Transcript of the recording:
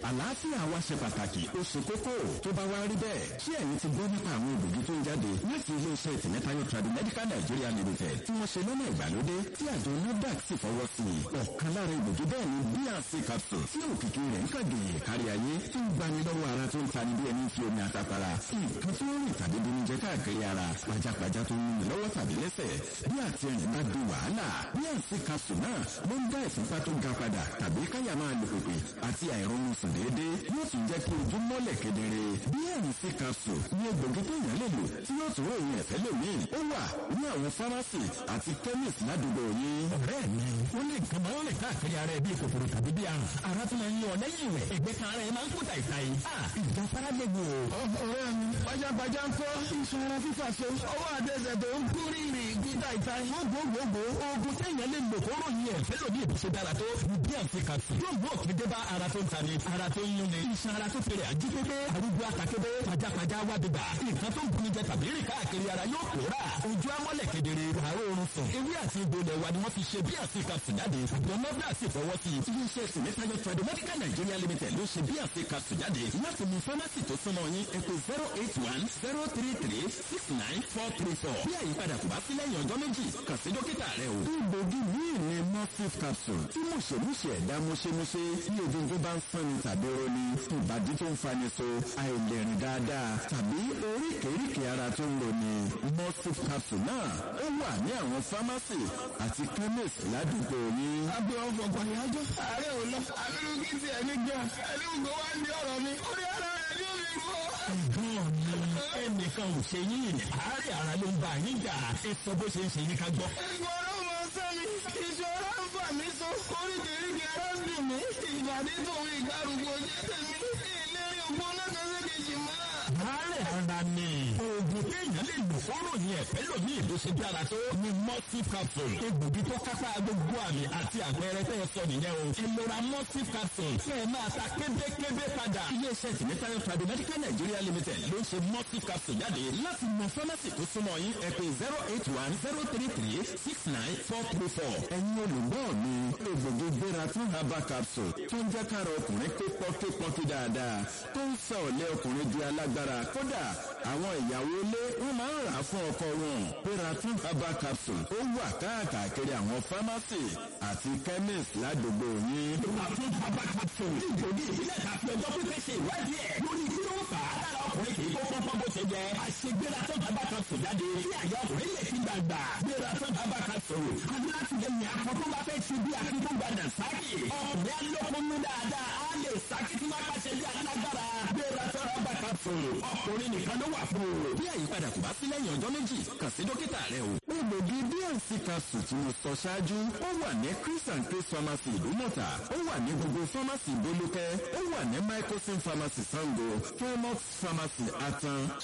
àlàáfíà wa ṣe pàtàkì ó ṣe kókó tó bá wá rí bẹ́ẹ̀ ṣé ẹ̀yin ti gbọ́ nípa àwọn ògbógi tó ń jáde láti iléeṣẹ́ ìtìmẹ́tayọ Tradimedical Nigeria Limited tí wọ́n ṣe lọ́nà ìgbàlódé tí àjọ NAFDAC sì fọwọ́ sí i ọ̀kan lára ìgbògi bẹ́ẹ̀ ni bnc capsule tí òkìkí rẹ̀ ń kàgèyè kárí ayé tó ń gbani lọ́wọ́ ara tó ń tani bí ẹni fi omi àtàpàrà nǹkan tó ń rìn tàbí bí oúnjẹ káàkiri ara pajápajá tó ń mú lọ́wọ́ tàbí lẹ́sẹ̀ bí àti ẹ̀yìn bá di wàhálà bnc capsule náà ló ń dá ìfúnpá tó ga padà tàbí káyà máa lò pèpè àti àìrọ̀rùn sùn déédéé yóò tún jẹ́ kí ojú mọ́lẹ̀ kedere bnc capsule ní egbògi tó yàn lè lò tí yóò tún ròyìn ẹ̀fẹ́ lómi ó wà ní àwọn fámásì àti chemist ládùúgbò yín. ọ̀rẹ́ mi ó lè nǹkan máa ń rìn káàkiri ara ẹ̀ bí kòkòrò tàbí bí àrùn ara tó máa ń yan lẹ́yìn rẹ̀ ẹgbẹ́ kan ara ẹ̀ máa ń kó tàìtàì. ìjà fara lè wò. ọ̀rẹ́ mi pajápajá ń kọ́ iṣan ara fífà so ọwọ́ àtẹsẹ̀ tó ń kú rírì kú tàìtàì. wọ́n gbogbogbò oògùn téèyàn lè lò kó ròyìn ẹ̀ fẹ́ lòdì ìbùsọ dára tó ní bí àǹfì kàtù. yóò mú òkè dé bá ara tó ń tani ara tó ń yúnni. iṣan ara tó fèrè àjí pépé arúgbó àtàkébé pajápajá wá dìgbà. nǹkan tó ń buni jẹ tàbí rìn káàkiri ara yóò pòórà. ojú amọ́lẹ̀ kedere àárọ̀ oorun sùn. ewé àti egbò lẹ̀ wa ni wọ́n fi ṣe bí àǹfì kàtù jáde. àjọ nọ́bà sì fọwọ́ sí i. iléeṣẹ́ ìtìmẹ́tayọ Tradimedical Nigeria Limited ló ṣe bí àǹfì kàtù jáde láti mú fámásì tó súnmọ́ yín ẹ pè zero eight one zero three three six nine four three four. bí àyípadà kò bá sí lẹ́yìn ọjọ́ méjì kàn sí dókítà rẹ o. egbògi míì ni morphine capsule tí mùṣemúṣe ẹ̀dá mùṣemúṣe tí egungun bá ń sanni tàbí roni ìbàdí tó ń fani so àìlèrìn dáadáa tàbí oríkèéríkèé ara tó ń roni morphine capsule náà ó wà ní àwọn fámásì àti chemist ládùúgbò yín. abẹ́ ọ̀fọ̀ pàyájọ́ ààrẹ ò lọ abẹ́rù kí ti ẹni gan ẹni gbogbo wá ní ọ̀rọ̀ mi orí ara rẹ̀ ní omi gbọ́. ẹ̀gbọ́n mi ẹnìkan ò ṣe yín àárẹ̀ ara ló ń bá yín jà ẹ sọ bó ṣe ń ṣe yín ká gbọ́. ìgbọ̀rọ̀ mọ sẹ́mi ìṣòro ń fà mí so oríkèéríkèé ara ń dùn mí ìbàdí tòun ìgbàrúgbó jẹ́ tèmi ìlérí ògbóná kan ṣe kejì mọ́. àárẹ̀ ara ni oògùn téèyàn lè lò fọ́rọ̀ yẹn ẹ̀fẹ́ lòmí ìbò ṣe dára tó ní morphine capsule egbògi tó kápá gbogbo àmì àti àpẹẹrẹ tẹ́ ẹ sọ nìyẹn o ìlera morphine capsule kẹ́ ẹ máa ta kébékébé padà. iléeṣẹ́ ìtìmẹ́tayọ Tradimedical Nigeria Limited ló ń ṣe morphine capsule jáde láti mọ fámásì tó súnmọ́ yín ẹ pè zero eight one zero three three six nine four three four. ẹ̀yin olùgbọ́ mi egbògi gbéra tún herbal capsule tó ń jẹ́ kára ọkùnrin pé pọ́kípọ́kí dáadáa tó ń sọ ọ̀lẹ́ ọkùnrin di alágbára kódà àwọn ìyàwó ilé wọn máa ń rà á fún ọkọ wọn gbéra tún herbal capsule ó wà káàkiri àwọn fámásì àti chemist ládùúgbò yín. Àtún bàbá capsule ní ìgbòdì ìbílẹ̀ tàbí ọjọ́ pípẹ́ ṣe ìwádìí ẹ̀ lórí kí ló ń fà á lára ọkùnrin kì í kó pọ́npọ́n bó ṣe jẹ. Àṣegbéra tó bàbá capsule jáde kí àyà ọkùnrin lè fi gbàgbà. Gbéra tó bàbá capsule. Alátìlẹyìn akọ tó bá fẹ́ ṣe bí akíkó gbàdà sáàkì. Ọkùnrin alókùnrin dáadáa á lè sáàkì tí wọ́n bá ṣe bí alágbára. Gbéra tó bàbá capsule. Ọkùnrin nìkan ló wà fún o. bí àyípadà kò bá sí lẹ́yìn ọjọ́ méjì kàn sí dókítà rẹ o. egbògi bnc capsule tí mo sọ ṣáájú ó wà ní chris and chris pharmacy ìdúmọ̀tà ó wà ní gbogbo pharmacy ìbólúkẹ́ ó wà ní microsim pharmacy sango fairmont pharmacy atan